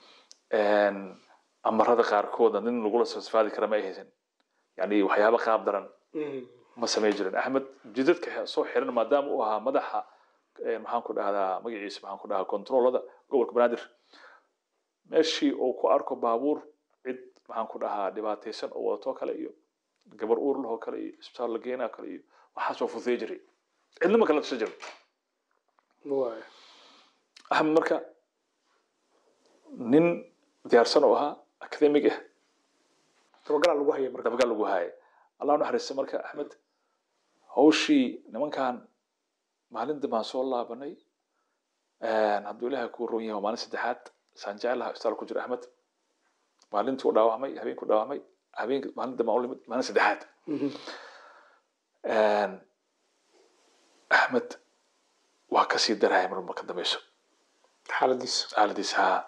amarada qaarkooda nin lagula sasfaadi kara ma ay haysan yani waxyaaba qaab daran ma samay jirin axmed jidadka soo xiran maadaama uu ahaa madaxa maxaan ku dhahdaa magaciisa maxaan ku dhahaa controlada gobolka banaadir meeshii uu ku arko baabuur cid maxaan ku dhahaa dhibaataysan oo wadato kale iyo gabar uur lahoo kale iyo isbitaal la geenaa kale iyo waxaas waa fududey jiray cidna ma kala tashan jirin waay axmed marka nin diyaarsan oo ahaa academic ah dabagalaa lagu haya marka dabagal lagu haaya allah u naxariista marka axmed hawshii nimankan maalin dambaan soo laabanay hadduu ilaahay kuu ron yahay waa maalin saddexaad saan jeclaha isbitaal ku jira axmed maalintii u dhaawacmay habeenkii u dhaawacmay habeenkii maalin dambaan u limid maalin saddexaad axmed waa kasii daraya mar marka dambeyso xaaladiisa xaaladiisa haa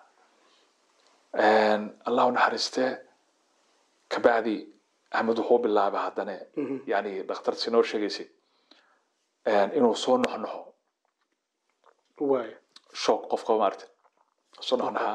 allah u naxariistee kabacdi axmed wuxuu bilaabay haddana yani dhakhtarsi noo sheegaysay inuu soo noxnoxo waay shoog qof qaba maaragta soo noxnoxaa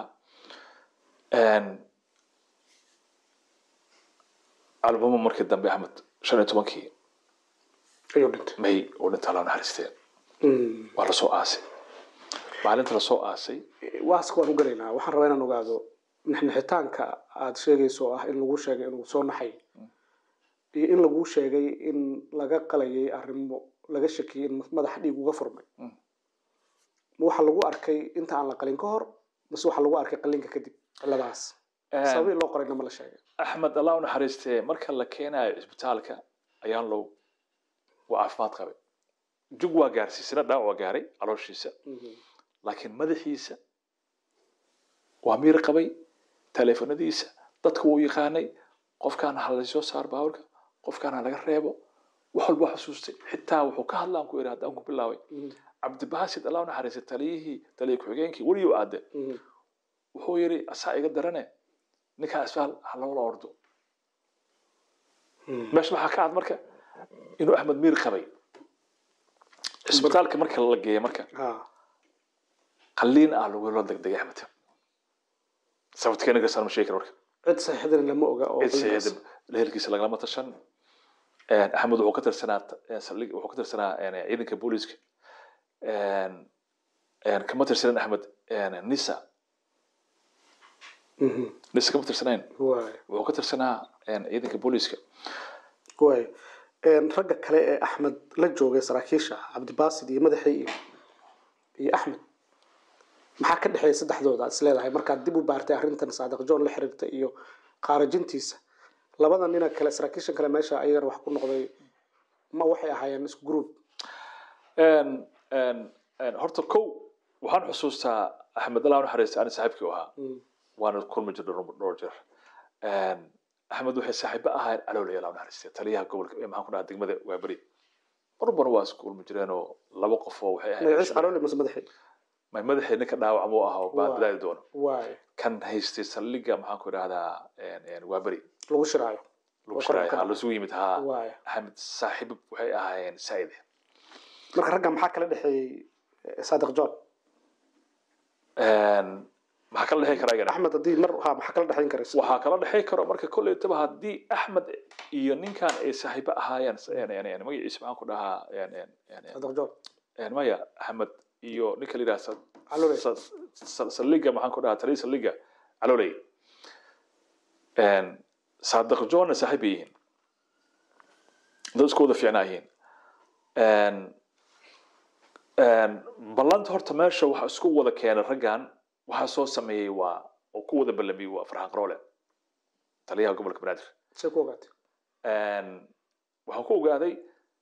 albumo markii dambe axmed shan iyo tobankii ayuu dhintay may uu dhinta allah u naxariistee waa lasoo aasay maalinta lasoo aasay waaska waan u gelaynaa waxaan rabaa inaan ogaado nixnixitaanka aada sheegayso oo ah in lagu sheegay inuu soo naxay iyo in lagu sheegay in laga qalayay arrimo laga shakiyay in madaxa dhiig uga furmay ma waxa lagu arkay inta aan la qalin ka hor mase waxa lagu arkay qalinka kadib ciladaas sababii loo qorayna ma la sheegay axmed allah u naxariistee marka la keenayo cisbitaalka ayaan low waa caafimaad qabay jug waa gaarsiisana dhaawac waa gaaray calooshiisa laakiin madaxiisa waa miir qabay taleefanadiisa dadka wuu yaqaanay qofkaan ha lasoo saar baaburka qofkaan ha laga reebo wax walba xusuustay xitaa wuxuu ka hadlaan ku yidhi haddaan ku bilaabay cabdibaasid allah u naxariistay taliyihii taliya ku-xigeenkii weliyo aade wuxuu yidhi asaa iga darane ninkaa isbitaal ha loola ordo meesha waxaa ka cad marka inuu axmed miir qabay cisbitaalka marka la geeya marka qaliin ah lagula degdegay axmed sababta keena gasaan ma sheegi kara marka cid saxiixdana lama oga oo cid saxiixda lehelkiisa lagalama tashan axmed wuxuu ka tirsanaa saldhig wuxuu ka tirsanaa ciidanka booliiska kama tirsanan axmed nisa nisa kama tirsanayn waay wuxuu ka tirsanaa ciidanka booliiska waay ragga kale ee axmed la joogay saraakiisha cabdibaasid iyo madaxii iyo iyo axmed maxaa ka dhexeeya saddexdooda is leedahay markaad dib u baartay arrintan saadiq john la xiriirta iyo qaarajintiisa labada nina kale saraakiishan kale meesha ayagana wax ku noqday ma waxay ahaayeen isku group horta kow waxaan xusuustaa axmed allah u naxariista ani saaxiibkii u ahaa waana kulmi jirnay dhowr jeer axmed waxay saaxiibo ahaayeen caloolay allah u naxariistay taliyaha gobolka ee maxaan ku dhahaa degmada waaberi marban waa isku kulmi jireenoo laba qof oo waxay magaciis ahayd caloole mase madaxii may madaxii ninka dhaawac muu ahaa oo Waa. badaadi doono waay kan haystay saldhigga maxaan ku idhahdaa waaberi lagu shiraayo lagu Waa shiraay koran ha ka lasugu yimid haa waay axmed saaxiibo waxay ahaayeen saa'ide marka ragga maxaa kala dhexeeyey eh, saadiq john maxaa kala dhexey karaa igana axmed haddii mar ha maxaa kala dhexeyn karaysa waxaa kala dhexey karo marka kolleytaba haddii axmed iyo ninkan ay saaxiibo ahaayeen magaciisa maxaan ku dhahaa saadiq john maya axmed iyo ninka la yidhaha Calooley. saldhigga maxaan ku dhahaa taliya saldhigga calooley saadiq johnna saaxiib bay yihiin dad isku wada fiicnaa yihiin ballanta horta meesha waxa isku wada keenay raggan waxaa soo sameeyey waa oo ku wada ballamiyey waa farxan qaroole taliyaha gobolka banaadir say ku ogaatay waxaan ku ogaaday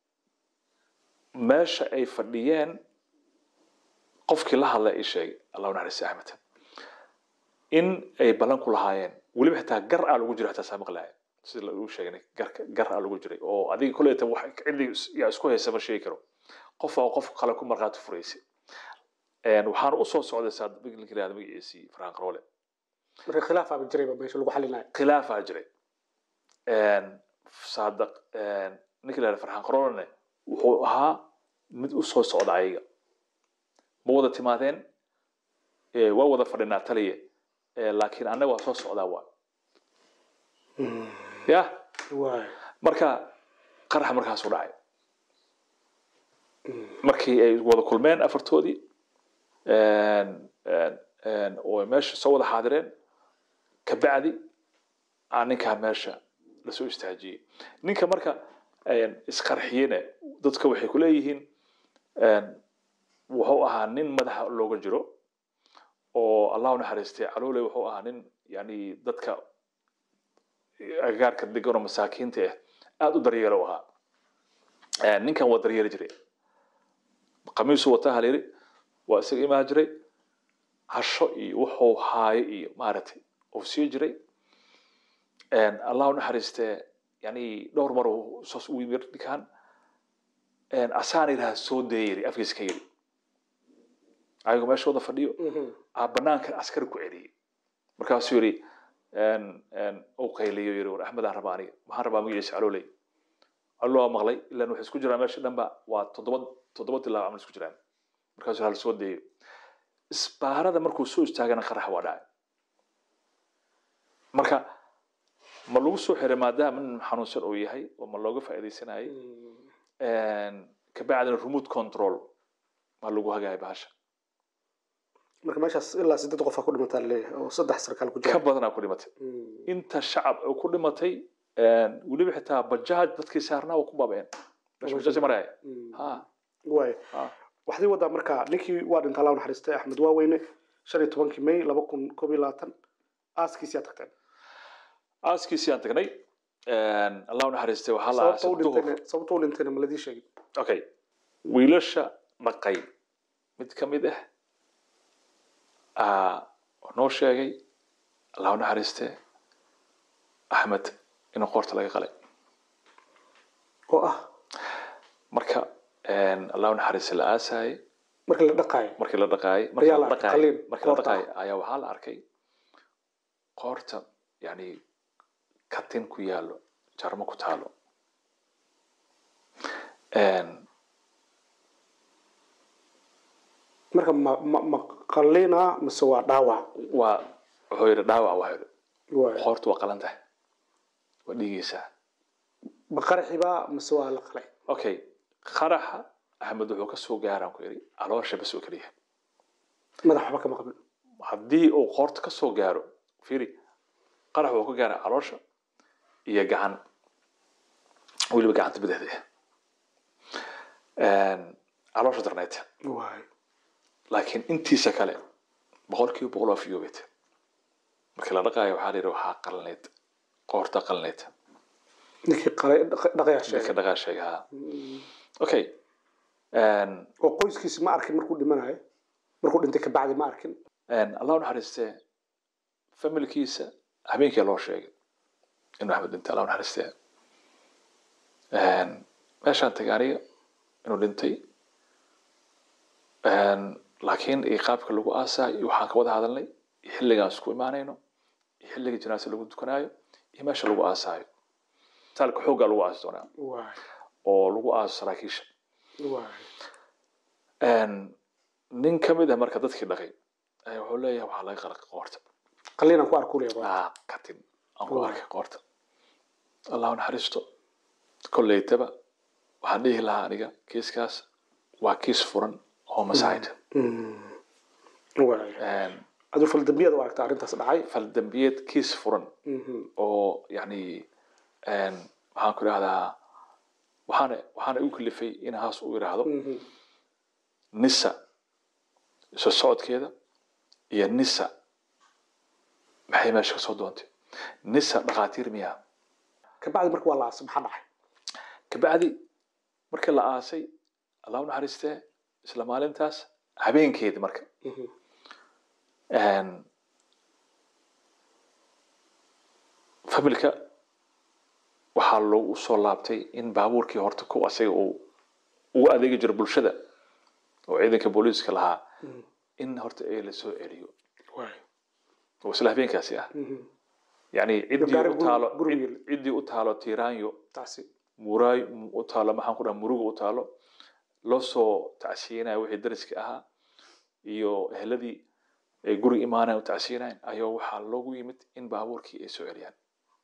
meesha ay fadhiyeen qofkii la hadlay ii sheegay allah u naxariista axmed in ay ballan ku lahaayeen weliba xitaa gar aa lagu jiro xitaa saa maqlaaya sida lagu sheegay garka gar aa lagu jiray oo adiga kolleyta wax cidii yaa isku haysa ma sheegi karo qof aa qof kale ku markhaati furaysay waxaan usoo socday saad ninka yihahda magaciisii farxan qaroole marka khilaafaaba jirayba meesha lagu xalinayo khilaafaa jiray saadaq ninka la yihahda farxan qaroolene wuxuu ahaa mid u soo socda ayaga ma wada timaadeen Eh, waa wada fadhinaa taliya Eh, laakiin annaga waa soo socdaa waa ya waay marka qaraxa markaasuu dhacay markii ay wada kulmeen afartoodii oo ay meesha soo wada xaadireen kabacdi aa ninkaa meesha lasoo istaajiyey ninka marka isqarxiyene dadka waxay ku leeyihiin wuxuu ahaa nin madaxa looga jiro oo allah u naxariistay caloole wuxuu ahaa nin yani dadka agagaarka degan oo masaakiinta ah aada u daryeelo u ahaa Eh, ninkan waa daryeeli jiray qamiisuu wataa halayiri waa isaga imaan jiray hasho iyo wuxuu haayo iyo maaragtay uu sii jiray allah u naxariistee yani dhowr mar uu saas u yimid ninkan asaana yidhaha soo daya yiri afkiisa ka yiri ayagoo meesha wada fadhiyo aa banaankan askari ku celiyey markaasuu yidhi uu qayliyo yiri war axmed aan rabaa aniga maxaan rabaa magaciisa calooley allo waa maqlay ilan waxay isku jiraan meesha dhanba waa toddoba toddoba dilaa camal isku jiraan markaasuu hal soo dayo isbaarada markuu soo istaagana qarax waa dhacay marka ma lagu soo xiray maadaama nin xanuunsan uu yahay oo ma looga faa'iidaysanayay kabacdina remote control ma lagu hagaaya bahasha marka meeshaas ilaa sideed qof aa ku dhimataa laleeyahay oo saddex sarkaal ku ka jira badanaa ku dhimatay inta shacab oo ku dhimatay weliba xitaa bajaaj dadkii saarnaa waa ku baabeen meesha bajaaj maraya ha waay ha waxday wadaa marka ninkii waa dhinta allah u naxariistay axmed waaweyne shan iyo tobankii may laba kun koob iyo labaatan aaskiisiyaa tagteen aaskiisii aan tagnay allah u naxariistay waxaa la sababta u aasay duhur dhintayna sababta u dhintayna ma ladii sheegin okay wiilasha dhaqay mid ka mid ah aa noo sheegay allah u naxariistee axmed in qoorta laga qalay oo ah marka allah u naxariistay la aasaayay markii la dhaqaayo markii la dhaqaayay Ayaa markii la la arkay dhaqaayay qalliin, markii la qoorta dhaqaayay ayaa waxaa la arkay qoorta yani katin ku yaalo jarmo ku taalo marka ma ma ma qalina mise waa dhaawac waa wuxuu yidhi dhaawac waa yidhi waay qoorta waa qalan tahay waa dhiigaysaa ma qaraxiba mise waa la qalay okay qaraxa axmed wuxuu ka soo gaaraan ku yidhi caloosha bas oo keliya madax waxba kama qabin haddii uu qoorta ka soo gaaro fiiri qarax wuxuu ka gaaraa caloosha iyo gacan weliba gacanta bidixda ah caloosha darneyd waay laakiin intiisa kale boqolkiiba boqol waa fiyoobeed markii la dhaqaayo waxaa la yidhi waxaa qalneyd qoorta qalneyd ninkii qalay dhaq- dhaqayaa ninka sheegay dhaqaa sheega ha okay oo qoyskiisi ma arkin markuu dhimanayo markuu dhintay kabacdi ma arkin allah u naxariistee familkiisa habeenkii loo sheegay inuu axmed dhintay allah u naxariistee meeshaan tagay aniga inuu dhintay laakiin iyo qaabka lagu aasaayo iyo waxaan ka wada hadalnay iyo xilligaan isku imaanayno iyo xilliga janaasa lagu dukanaayo iyo meesha lagu aasaayo taalka xooggaa lagu aasi doonaa waay oo lagu aaso saraakiisha waay nin ka mid ah marka dadkii dhaqay ayaa wuxuu leeyahay waxaa laga qalaqay qoorta qalliinaan ku arku leeyahay aa katin aan ku arkay qoorta allahu naxariisto kolleytaba waxaan dhihi lahaa aniga kiiskaas waa kiis furan homicide waay aduu faldambiyada u aragta arrintaas dhacay faldambiyeed kiis furan oo yani maxaan ku idhahdaa waxaana waxaana igu kalifay in haas u idhaahdo nisa soo socodkeeda iyo nisa maxay meesha kasoo doontay nisa dhakhaatiir miyaa kabacdi marka waa la aasay maxaa dhacay kabacdi markii la aasay allah u naxariistee isla maalintaas habeenkeedi marka familka waxaa loogu soo laabtay in baabuurkii horta ku asaga uu ugu adeegi jiro bulshada oo ciidanka booliiska lahaa in horta ee lasoo celiyo waay oo isla habeenkaasi ah yani ciddii gaari u guri- taalo guriga cid- ciddii u taalo tiiraanyo taasi muraay u taalo maxaan ku dhaha muruga u taalo loo soo tacsiyinayo wixii dariska ahaa iyo eheladii ay guriga imaanayan u tacsiyinayan ayaa waxaa loogu yimid in baabuurkii ay soo celiyaan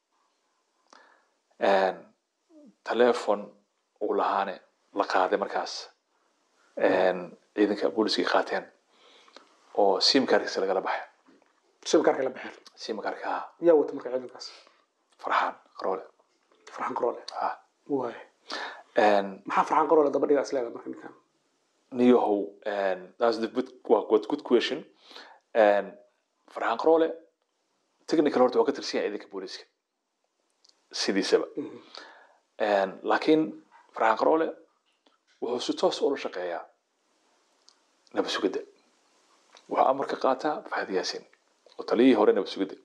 telefon uu lahaane la qaaday markaas ciidanka booliskii qaateen oo simkarkiisa lagala baxay shibkaarka la baxeen simkarka ah yaa wata marka ciidankaas farxaan qaroole farxan qaroole ah waay maxaa farxan qaroole daba dhigaa isleeda marka ninkan niyahow that's the good, waa good, good question farxaan qaroole technical horta waa ka tirsan yahay ciidanka booliska sidiisaba laakiin farxaan qaroole wuxuu si toos ula shaqeeyaa nabad sugidda wuxuu amar ka qaataa fahad yaasin oo taliyihii hore nabad sugidda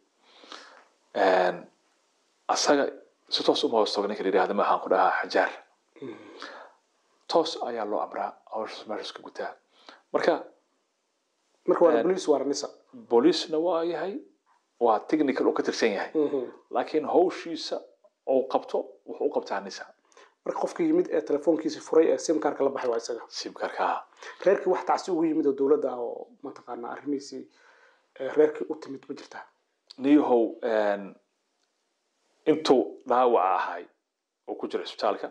asaga si toos uma hoos tago ninka la yidhahda maxaan ku dhahaa xajaar toos ayaa loo amraa hawshaas meeshaas ka gutaa marka marka waa police waa nisa booliisna waa yahay waa technical oo ka tirsan yahay laakiin hawshiisa oo qabto wuxuu u qabtaa nisa marka qofka yimid ee telefoonkiisa furay ee simkaarka la baxay waa isaga simkarkaa reerkii wax tacsi ugu yimid oo dowladda ah oo mataqaana arrimihiisii reerkii u timid ma jirtaa niyahow intuu dhaawaca ahay oo ku jira isbitaalka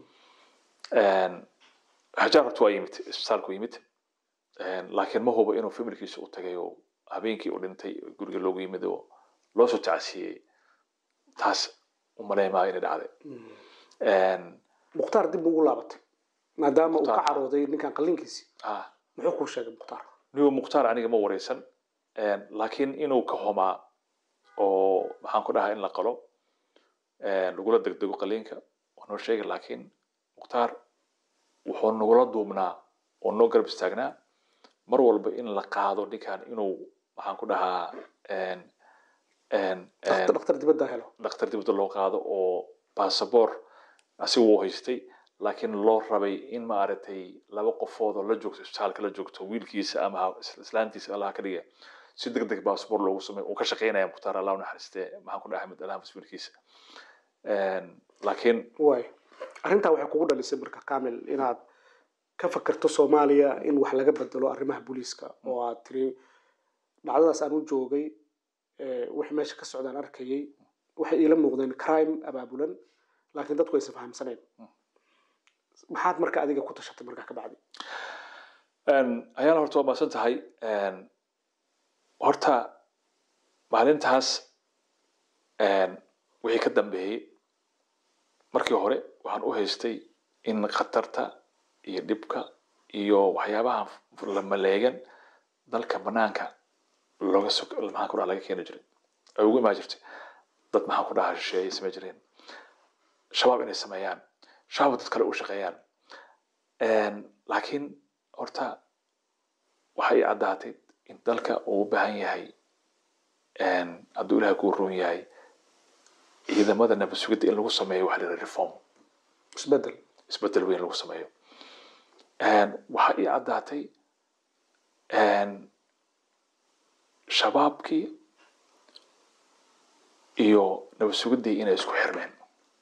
xajaar horta waa yimid isbitaalku yimid laakiin ma hubo inuu familkiisa u tagay oo habeenkii u dhintay guriga loogu yimid oo loo soo tacsiiyey taas umaleymaa inay dhacday mukhtaar dib ugu laabatay maadaama uu ka Mukhtaar. carooday ninkan qallinkiisii ah muxuu kuu sheegay mukhtaar niyo mukhtaar aniga ma wareysan laakiin inuu ka xumaa oo maxaan ku dhahaa in la qalo lagula degdego qaliinka waa noo sheegay laakiin mukhtaar wuxuu nagula duubnaa oo noo garab istaagnaa mar walba in la qaado ninkan inuu maxaan ku dhahaa dhakhtar dhakhtar dibadda helo dhakhtar dibadda loo qaado oo basaboor asiga uu haystay laakiin loo rabay in maaragtay laba qofood oo la joogto isbitaalka la joogto wiilkiisa ama ha- is- islaantiisa allaha ka dhiga si deg deg basaboor loogu sameeyo uu ka shaqeynaya mukhtaar allah u naxariistee maxaan ku dhahay axmed alhamis wiilkiisa laakiin waay arrintaa waxay kugu dhalisay marka kamil inaad ka fakerto soomaaliya in wax laga bedelo arrimaha booliiska oo aad tiri dhacdadaas aan u joogay eh, wixii meesha ka socdaan arkayay waxay iila muuqdeen crime abaabulan laakiin dadku aysan fahamsanayn maxaad marka adiga ku tashatay markaa ka bacdi ayaana horta waa maasan tahay horta maalintaas wixii ka dambeeyey markii hore waxaan u haystay in khatarta iyo dhibka iyo waxyaabaha la maleegan dalka banaanka looga so maxaan ku dhaha laga keeni jiray ay ugu imaan jirtay dad maxaan ku dhahaa shisheeye samey jireen shabaab inay sameeyaan shabaab dad kale u shaqeeyaan laakiin horta waxay ii caddaatay in dalka uu u baahan yahay hadduu ilahay kuu roon yahay ciidamada nabad sugidda in lagu sameeyo waxa la yidhaha reform isbedel isbedel weyn lagu sameeyo waxaa ii caddaatay shabaabkii iyo nabad sugiddii inay isku xirmeen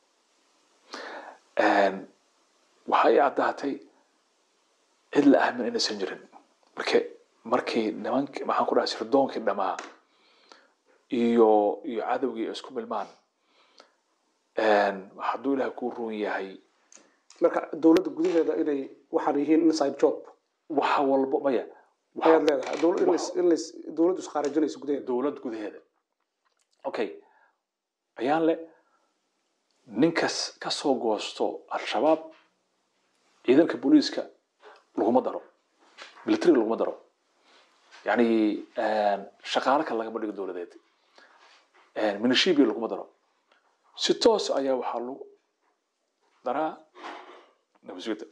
waxaa ii caddaatay cid la aamin inaysan jirin marke markii nimankii maxaan ku dhahay sirdoonkii dhamaa iyo iyo cadowgii ay isku milmaan hadduu ilaah kuu roon yahay marka dowladda gudaheeda inay waxaan yihiin inside job waxa walbo maya ayaad leedahay Dowlad- in lays- in lays- dowladdu isqaarajinayso gudaheeda dowlad gudaheeda okay ayaan le ninkas ka soo goosto al-shabaab ciidanka booliiska laguma daro militariga laguma daro yani shaqaale kale lagama dhigo dowladeed minishibia laguma daro si toos ayaa waxaa lagu daraa nabasugidda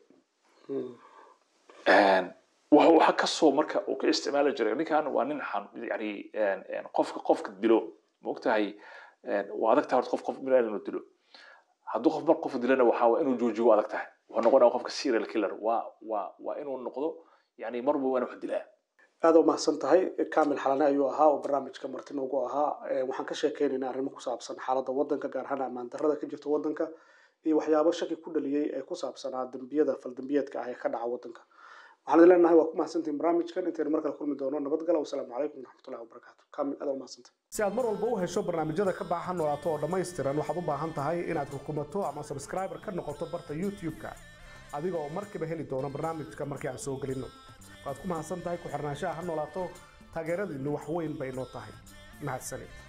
waxa waxa kasoo marka uu ka isticmaali jiray ninkan waa nin xan yani qofka qofka dilo ma ogtahay waa adag tahay horta qof qof biniaadam inuu dilo hadduu qof mar qof dilana waxaa waa inuu joojiyo waa adag tahay wuxuu noqonaya qofka serial killer waa waa waa inuu noqdo yani marba waa inuu wax dilaa aada u mahadsan tahay kamil xalane ayuu ahaa oo barnaamijka marti noogu ahaa Eh, waxaan ka sheekeynaynaa arrimo ku saabsan xaaladda waddanka gaar ahaan ammaan darrada ka jirta waddanka iyo waxyaabo shaki ku dhaliyey ee ku saabsanaa dembiyada faldembiyeedka ah ee ka dhaca waddanka waxaan idin leenahay waa ku mahadsantihin barnaamijkan intaynu markale kulmi doono nabadgala wasalaamu calaykum waraxmatullahi wabarakaatu kamil aada u mahadsantahay si aad mar walba u hesho barnaamijyada ka baahan noolaato oo dhammaystiran waxaad u baahan tahay inaad rukumato ama subscriber ka noqoto barta youtube-ka adiga oo markiiba heli doono barnaamijka markii aan soo gelino waad ku mahadsan tahay ku xirnaanshaha ha noolaato taageeradiinnu wax weyn bay noo tahay mahadsanid